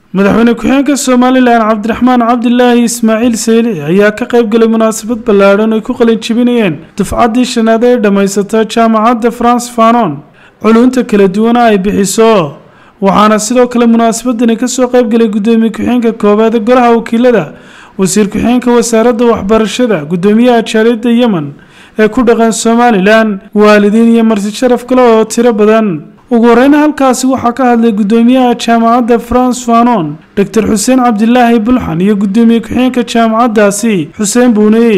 madaxweyne ku-xigeenka somalilan cabdiraxmaan cabdilaahi ismaaciil seyli ayaa ka qayb galay munaasabad ballaadhan ay ku qalin jebinayeen dufcaddii shanaad ee dhammaysata jaamacadda france fanon culunta kala duwana ay bixiso waxaana sidoo kale munaasabadani kasoo qayb galay guddoomiye ku-xigeenka koowaad ee golaha wakiilada wasiir ku-xigeenka wasaaradda waxbarashada guddoomiyaha jaaliyadda yemen ee ku dhaqan somalilan waalidiin iyo marti sharaf kale oo tiro badan ugu horeyna halkaasi waxaa ka hadlay guddoomiyaha jaamacadda france fanon doctor xuseen cabdilaahi bulxan iyo guddoomiye ku-xigeenka jaamacaddaasi xuseen buuney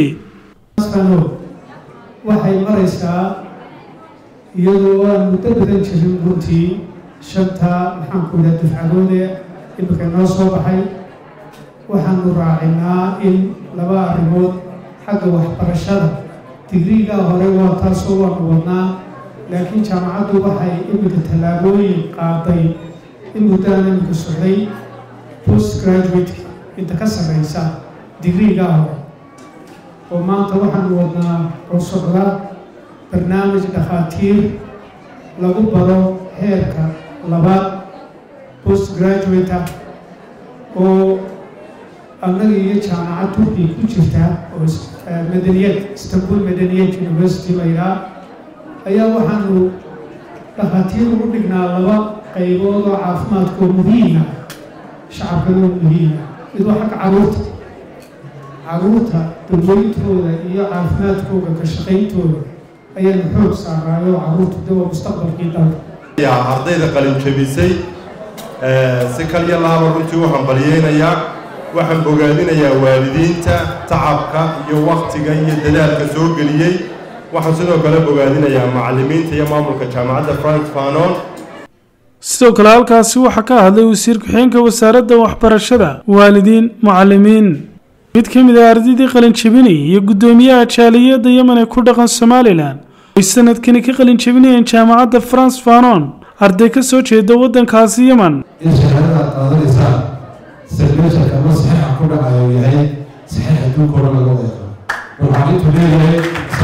waxay maraysaa iyadoo aan muddo badan jirin runtii shanta maxaanku yidhaha dufcadoode imika noo soo baxay waxaanu raacinaa in laba arrimood xagga waxbarashada digriigaa hore waa taasoo waanu wadnaa laakiin jaamacaddu waxay iminka tallaabooyin qaaday in muddaan iminka socday post graduate inta ka sarreysa digriigaa hore oo maanta waxaanu wadnaa oo socda barnaamij dhakhaatiir lagu baro heerka labaad post graduate ah oo annaga iyo jaamacad turkiya ku jirta oo madaniyad istanbul madaniyad university la yidhaha ayaa waxaanu dhakhaatiir ugu dhignaa laba qaybood oo caafimaadkoo muhiima shacabkana muhiima mid waa xagga caruurta caruurta daweyntooda iyo caafimaadkooda ka shaqayntooda ayaanu xoog saaraayo caruurtu de waa mustaqbalkii dalka ardayda qalin jebisay si kalya laaba runtii u hambalyeynayaa waxaan bogaadinayaa waalidiinta tacabka iyo waktiga iyo dadaalka soo geliyey waxaan sidoo kale bogaadinayaa macallimiinta iyo maamulka jaamacadda frank fanon sidoo kale halkaasi waxaa ka hadlay wasiir ku-xigeenka wasaaradda waxbarashada waalidiin macallimiin mid ka mid ah ardaydii qalin jebinayay iyo guddoomiyaha jaaliyadda yemen ee ku dhaqan somalilan ay sanadkani ka qalin jebinayeen jaamacadda france fanon arday ka soo jeeda waddankaasi yemen in shahaadada aad qaadanaysaan selmeesharka ama saxiixa ku dhacayo yahay saxiix adduunka o dhan laga wada yaqaan waxaan intuu leeyahay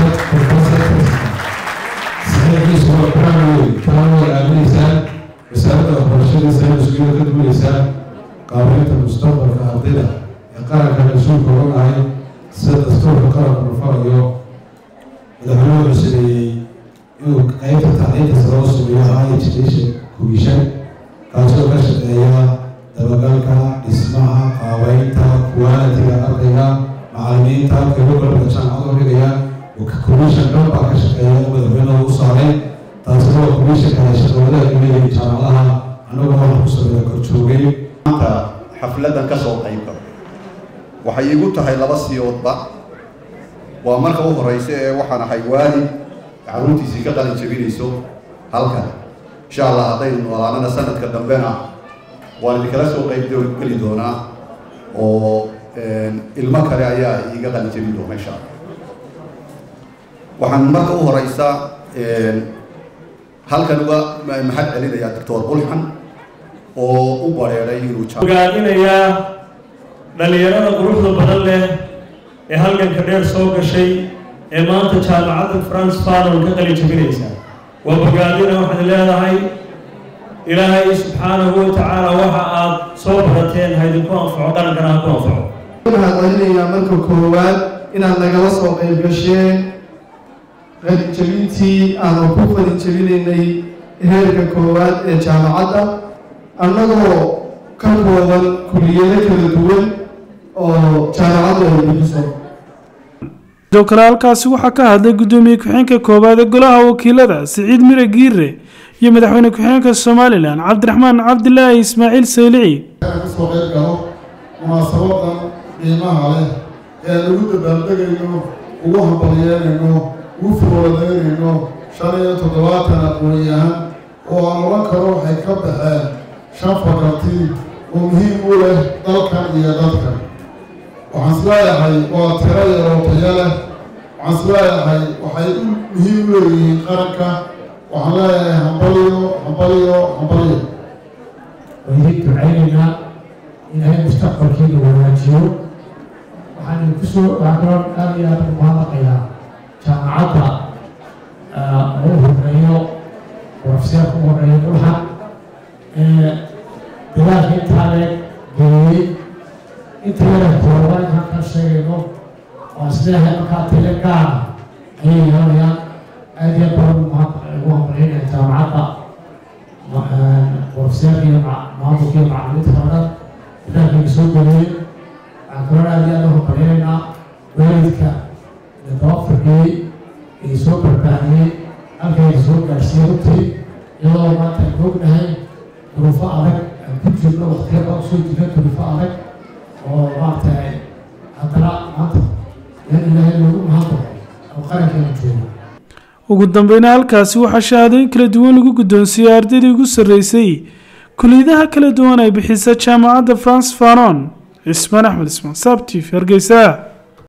saxiixiisu waa quraan wey quraan way aaminaysaan wasaaradda waxbarashada sayniskuyo ka duulaysaan qaabeynta mustaqbalka ardayda ee qaranka mas-uulka oga nahay sida dastuurka qaranka nufarayo madaxweynuhu wuxuu sameeyey inuu qaybta tacliinta sare u sameeyo high education commission kaasoo ka shaqeeya dabagalka dhismaha qaabeynta qualitiga ardayga macallimiinta halkay ugu galka jaamacada u dhigaya commission dhan baa ka shaqeeya oo madaxweynuhu u saaray taasina waa commissionka ay shaqawadaha leeyihiin jaamacadaha annagu waxaan ku sameeya korjoogay maanta xafladan ka soo qayb galo waxay igu tahay laba siyoodba waa marka u horeysa ee waxaan ahay waalid caruurtiisii ka qalin jebinayso halkan insha allah haddaynu noolaanana sanadka dambena waan idinkala soo qayb geli doonaa oo ilmo kale ayaa iiga qalin jebin doona insha allah waxaan marka u horeysa halkan uga mahad celinayaa doctor bulxan oo u bareeray inuu ogaadinayaa dhallinyarada quruxda badan leh ee halganka dheer soo gashay ee maanta jaamacadda france fanon ka qalin jebinaysa waa bogaadina waxaad leedahay ilaahay subxaanahu wa tacaala waxa aad soo barateen ha idinku anfaco qarankana ha ku anfaco waxaan celinayaa marka koowaad inaad nagala soo qayb gasheen qalinjebintii aanu ku qalinjebinaynay heerka koowaad ee jaamacadda annagoo ka kooban kuliyado kala duwan oo jaamacaddu ay bixiso sidoo kale halkaasi waxaa ka hadlay guddoomiye ku-xigeenka koowaad ee golaha wakiilada siciid mire giire iyo madaxweyne ku-xigeenka somalilan cabdiraxmaan cabdilaahi ismaaciil saylici kasoo qayb galo munaasabadan qiimaha leh ee lagu dabaaldegayno ugu hambalyeynayno ugu furwadaynayno shan iyo toddobaatan aqoon-yahan oo aan odhan karo waxay ka baxeen shan fakarti oo muhiim u leh dalkan iyo dadkan waxaan isleeyahay waa tiro yaroo taya leh waxaan isleeyahay waxay muhiim u leeyihiin qaranka waxaan leeyahay hambaliyo hambaliyo hambaliyo waydin ducaynaynaa ilaahay mustaqbalkiina wanaajiyo waxaan kusoo waxaan aad iyo aad ugu mahadnaqayaa jaamacadda ugu horeeyo profeseerka ugu horeeyo dhulxan dadaalka intaa leeg inta yara kooba in halkan sheegayno oo isleeyahay markaa tile gaara ayay yeelanayaan aad iyo badan ugu hambalyaynaya jaamacadda profeseerka iyo maamulka iyo macalimiinta kalena dadaalkayga soo geliyey waxaan kaloo aad iyo aad u hambalyaynaynaa waalidka iyo dabafarkii ay soo barbaariyey halkayga soo gaarsiiyey runtii iyadoo maanta aynu ognahay duruufo adag aan ku jirno waqtiya baa usoo jirna duruufo adag oo maaragtay haddana maanta in ilaahay loogu mahadnaqo oo qarankeena joogo ugu dambeyna halkaasi waxaa shahaadooyin kala duwan lagu guddoonsiiyey ardaydii ugu sarreysay kuliyadaha kala duwan ay bixisa jaamacadda france fanon cismaan axmed ismaan sabtif hargeysa